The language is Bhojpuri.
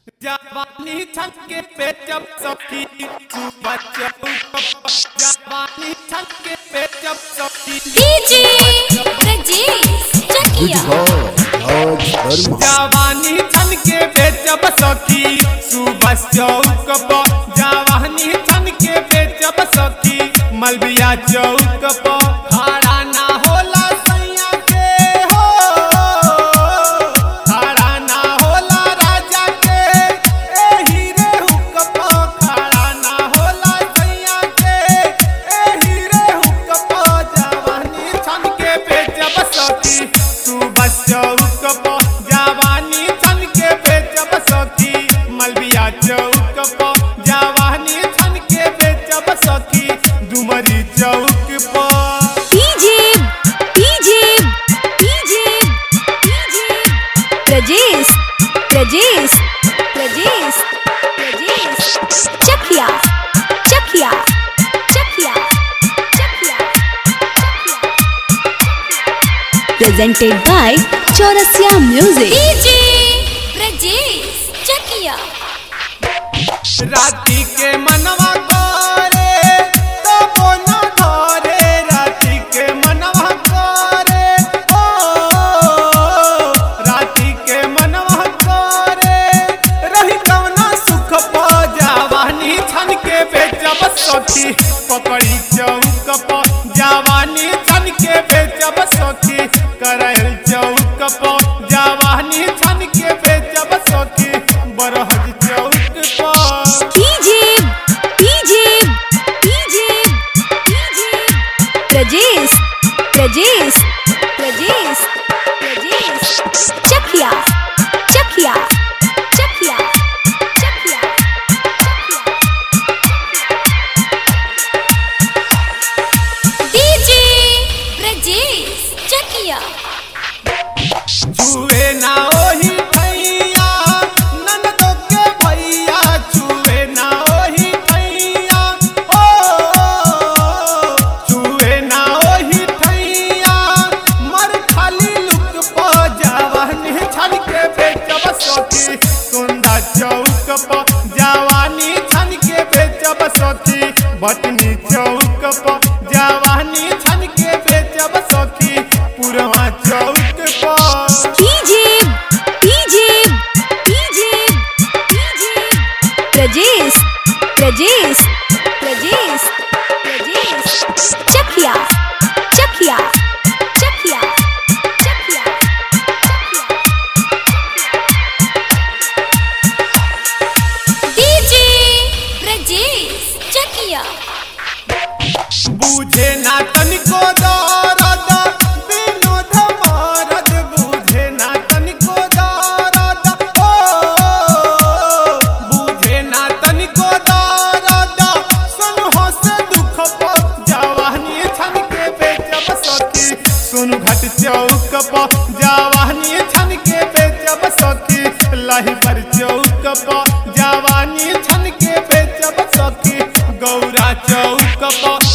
जवानी छक्के पे जब सखी तू बच्चा जवानी छक्के पे जब सखी डीजे ब्रजेश चकिया जवानी छनके पे जब सखी सुबह चौक पर जवानी छनके पे जब सखी मलबिया चौक पर खड़ा ना होला सैया के हो खड़ा ना होला राजा के एही रे हुक पर खड़ा ना होला सैया के एही रे हुक पर जवानी छनके पे जब सखी सुबह चौक पर जवानी छनके पे जब सखी मलबिया चौक पर जवानी छनके पे जब सखी डुमरी चौक पर DJ DJ DJ DJ Brajesh Brajesh Brajesh Brajesh Chakia Chakia Chakia Chakia presented by Chaurasia Music DJ Brajesh Chakia राती के मनवा करे तो बोना धरे राती के मनवा करे ओ राती के मनवा करे रही कवना सुख प जवानी छन के बेचब सखी पकड़ी चौक प जवानी छन के बेचब सखी करल चौक प जवानी छन के बेचब सखी बरहज चौक पर DJ DJ DJ DJ Brajesh Brajesh Brajesh Brajesh Chakia Chakia Chakia Chakia DJ Brajesh Chakia छुए ना ओही भैया ननदो के भैया छुए ना ओही भैया ओ छुए ना ओही भैया मर खाली लुक प जवानी छन के बेचब सखी सुंदर चौक प जवानी छन के बेचब सखी बटनी चौक प जवानी छन के बेचब सखी पुरवा चौक पर DJ DJ DJ DJ Brajesh Brajesh Brajesh Brajesh Chakia Chakia Chakia Chakia DJ Brajesh Chakia बूझे ना तनिको दर्द विनोद मरद बूझे ना तनिको दर्द ओ बूझे ना तनिको दर्द सुन हो से दुख प जवानी छन के बेचब सखी सुन घट चौक प जवानी छन के बेचब सखी लाही पर चौक प जवानी छन के बेचब सखी गौरा चौक प